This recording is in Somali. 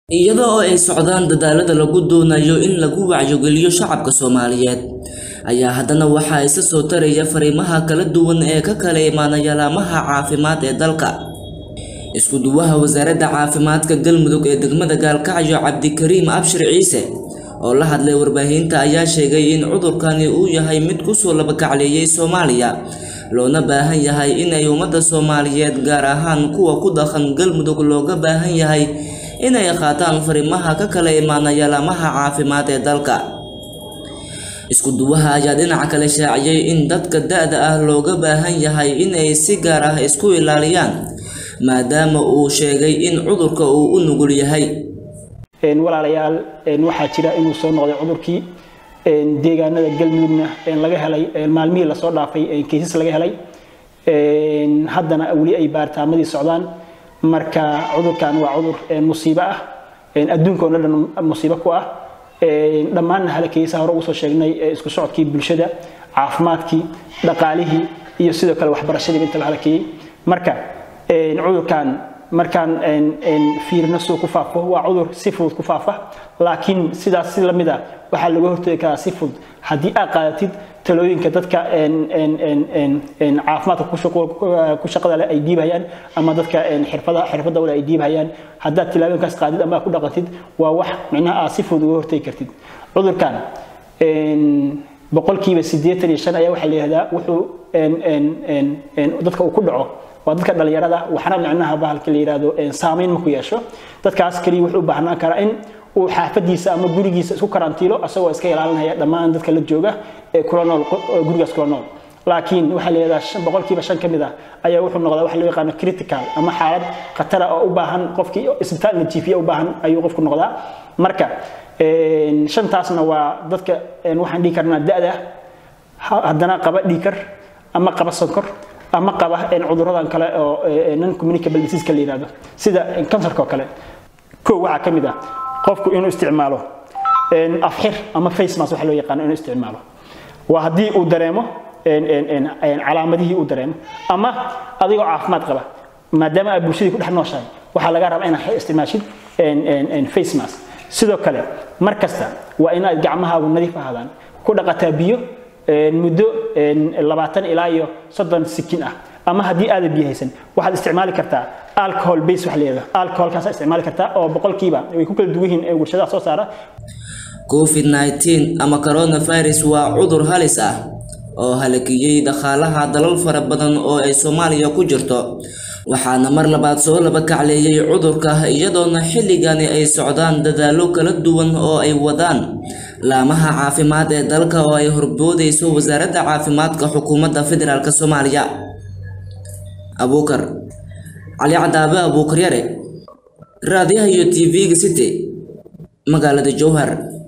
iyada oo ay socdaan dadaalada lagu doonayo in lagu wacyigeliyo shacabka soomaaliyeed ayaa haddana waxaa isa soo taraya fariimaha kala duwan ee ka kala imaanaya laamaha caafimaad ee dalka isku duwaha wasaaradda caafimaadka galmudug ee degmada gaalkacyo cabdikariim abshir ciise oo la hadlay warbaahinta ayaa sheegay in cudurkani uu yahay mid kusoo labakacleeyay soomaaliya loona baahan yahay inay ummadda soomaaliyeed gaar ahaan kuwa ku dhaqan galmudug looga baahan yahay inay qaataan fariimaha ka kala imaanaya laamaha caafimaad ee dalka isku duwaha ayaa dhinaca kale shaaciyay in dadka da-da ah looga baahan yahay inay si gaar ah isku ilaaliyaan maadaama uu sheegay in cudurka uu u nugul yahay walaalayaal waxaa jira inuu soo noqday cudurkii deegaanada galmudugna laga helay maalmihii lasoo dhaafay keysas laga helay haddana weli ay baartaamadii socdaan marka cudurkan waa cudur musiibo ah adduunka oo dhan musiibo ku ah dhammaanna halakeysaha hore ugu soo sheegnay isku socodkii bulshada caafimaadkii dhaqaalihii iyo sidoo kale waxbarashadiiba intaba halakeeyey marka cudurkan markaan fiirino suu ku faafo waa cudur si fudud ku faafa laakiin sidaas si lamid a waxaa laga hortagi karaa si fudud haddii aad qaadatid talooyinka dadka caafimaadka ku shaqada leh ay dhiibhayaan ama dadka xirfada xirfada wale ay dhiibhayaan haddaad tilaabooyinkaas qaadid ama ku dhaqantid waa wax micnaha aad si fudud uga hortagi kartid cudurkan boqolkiiba siddeetan iyo shan ayaa waxaa la yihahdaa wuxuu dadka uu ku dhaco waa dadka dhalinyarada waxna micnaha bahalka la yihahdo saameyn ma ku yeesho dadkaas kaliya wuxuu u baahnaan karaa in uu xaafadiisa ama gurigiisa isku karantiilo asagoo iska ilaalinaya dhammaan dadka la jooga ee kula nool gurigaas kula nool laakiin waxaa la yihahdaa boqolkiiba shan ka mid ah ayaa wuxuu noqdaa waxa loo yaqaano critical ama xaalad khatara oo u baahan qofkii isbitaal la jiifiya u baahan ayuu qofku noqdaa marka shantaasna waa dadka waxaan dhihi karnaa da-da haddana qaba dhiikar ama qaba sonkor ama qaba cuduradan kale oo non communicable disease la yiraahdo sida kansarka oo kale kow waxaa ka mid ah qofku inuu isticmaalo afxir ama face mask waxa loo yaqaano inuu isticmaalo waa haddii uu dareemo calaamadihii uu dareemo ama adigoo caafimaad qaba maadaama aad bulshadii ku dhex nooshahay waxaa laga rabaa inaad isticmaashid face mask sidoo kale mar kasta waa inaad gacmahaagu nadiif ahaadaan ku dhaqataa biyo muddo labaatan ilaa iyo soddon sikin ah ama haddii aadan biyo haysan waxaad isticmaali kartaa alcohol base wax leedahay alcoholkaasa isticmaali kartaa oo boqolkiiba way ku kala duwan yihiin ee warshadaha soo saara covid 19 ama coronavirus waa cudur halis ah oo halakiyey dhaqaalaha dalal fara badan oo ay soomaaliya ku jirto waxaana mar labaad soo laba kacleeyay cudurka iyadoona xilligani ay socdaan dadaallo kala duwan oo ay wadaan laamaha caafimaad ee dalka oo ay horboodayso wasaaradda caafimaadka xukuumadda federaalk soomaaliya abuukar cali cadaabe abuukar yare raadiyaha iyo tv-ga city magaalada jowhar